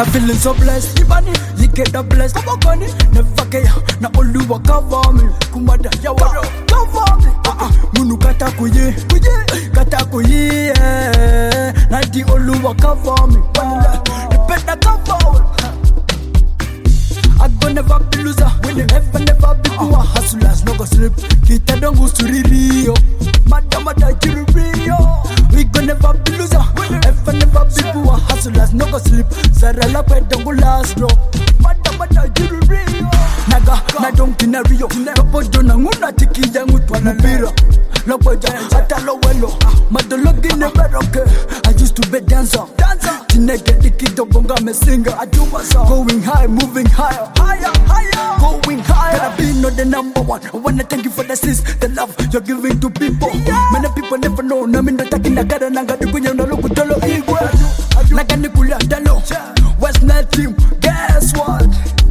na feeling so blessed. Ibani, you get the blessed. Come on, never get ya. Na Oluwa cover me. Kumada, ya waro, cover me. Ah ah, munu kata kuye, kuye, kata kuye. eh. Na di Oluwa cover me. Wanila, you better cover me. I go never be loser. When the never never be poor. Hustlers no go sleep. Kita don't go to Rio. Madam, madam, Rio. We go never be loser. Ever never be poor. Hustlers no go sleep. Zara la pe don't go last drop. Madam, madam, Rio. Naga, na don't kina Rio. Kapo jona nguna tiki yangu tu mupira. Loboja, hata lowelo. Madologi never okay. I used to be dancer. Dancer. Tineke dikido bonga me singer. I do my song. Going high, moving higher. Higher, higher. Going higher. Gotta be not the number one. I wanna thank you for the sis, the love you're giving to people. Many people never know. Na mindo taki na gara nanga di kunya na luku tolo igwe. Naga nikula dalo. West Nile team. Guess what?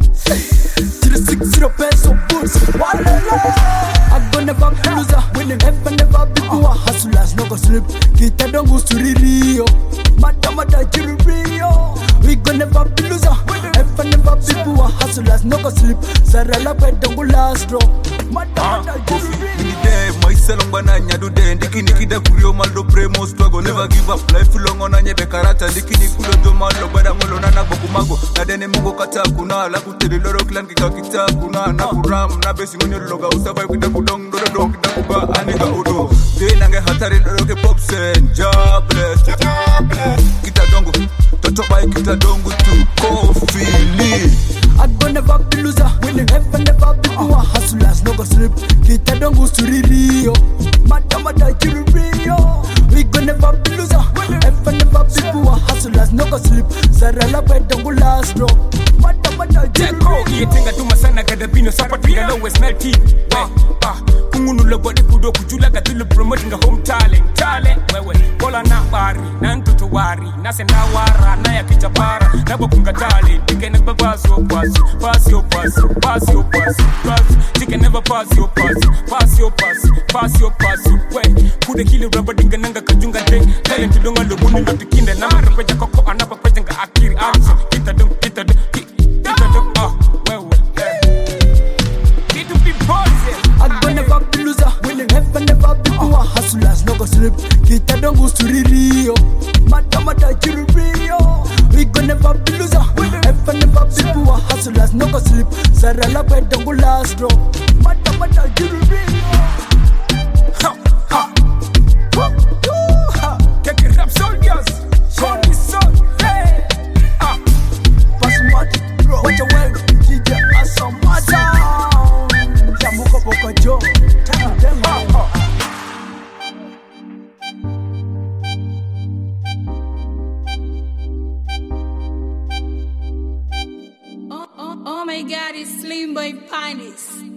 Three six zero peso boots. Walala. I go never be loser. Winning never never be poor. Hustlers no go sleep. Kita don't go to Rio. Mada mada Rio. We go never be loser. Ever never be poor. Hustlers no go sleep. Zara la pe don't go last drop. Mada mada Rio. Inide myself ngwana nyadu de ndiki nikida kurio maldo premo struggle never give up life long on anye bekarata ndiki nikulo do malo bada ngolo na boku mago na dene mungo kata kuna la kuteri loro clan kika kita kuna na kuram na besi ngone loga usaba kuda kudong do do kita kuba aniga udo de nange hatari loro ke pop sen jobless kita dongo toto bai kita dongo tu kofili I go never be loser. Winning never never be poor. Hustlers no go sleep. Kita don't go to Rio. Mada mada Rio. We go never be loser. Ever never be poor. Hustlers no go sleep. Zara la pe don't go last drop. Mada mada Jeko Rio. iyetenga tuma sana gadabino sapatinga lowe smell team we ah kungunula body kudo kujula gadulu promoting a home talent talent wewe bola na bari na ntutu wari na senda wara na ya kichapara na bokunga talent ike never pass your pass pass your pass pass your pass pass ike never pass your pass pass your pass pass your pass we kude kile rubber dinga nanga kajunga de talent donga lo muni ndo tikinde na marapeja koko anapa peja akiri action kita dong kita dong kita dong ah wewe Need to be positive. I go never be loser. Winning never never be poor. Hustlers no go sleep. Kita don't go to Rio. Mada mada Rio. We go never be loser. Ever never be poor. Hustlers no go sleep. Zara la pe don't go last drop. Mada mada Rio. Ha, ha. Take it up, soldiers. Call me son. Hey. Ah. Pasmati, bro. Watch your well. DJ Asamata. Jamuko Boko Joe. Tell them how. Oh, oh, oh my god, it's Slim Boy Panis.